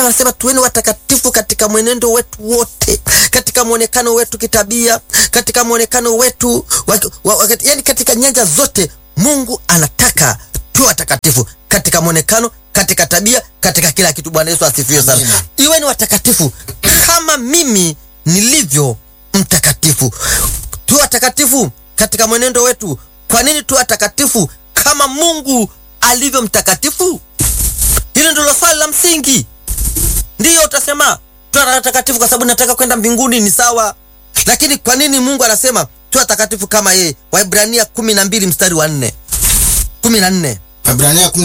anasema tuweni watakatifu katika mwenendo wetu wote, katika mwonekano wetu kitabia, katika mwonekano wetu wa, wa, wa, yani katika nyanja zote. Mungu anataka tuwe watakatifu katika mwonekano, katika tabia, katika kila kitu. Bwana Yesu asifiwe sana. Amina. Iweni watakatifu kama mimi nilivyo mtakatifu. Tuwe watakatifu katika mwenendo wetu. Kwa nini tuwe watakatifu kama Mungu alivyo mtakatifu? Hilo ndilo swali la msingi. Ndiyo utasema tuwe watakatifu kwa sababu nataka kwenda mbinguni, ni sawa, lakini kwa nini Mungu anasema tuwe watakatifu kama yeye? Waibrania kumi na mbili mstari wa nne kumi na nne Waebrania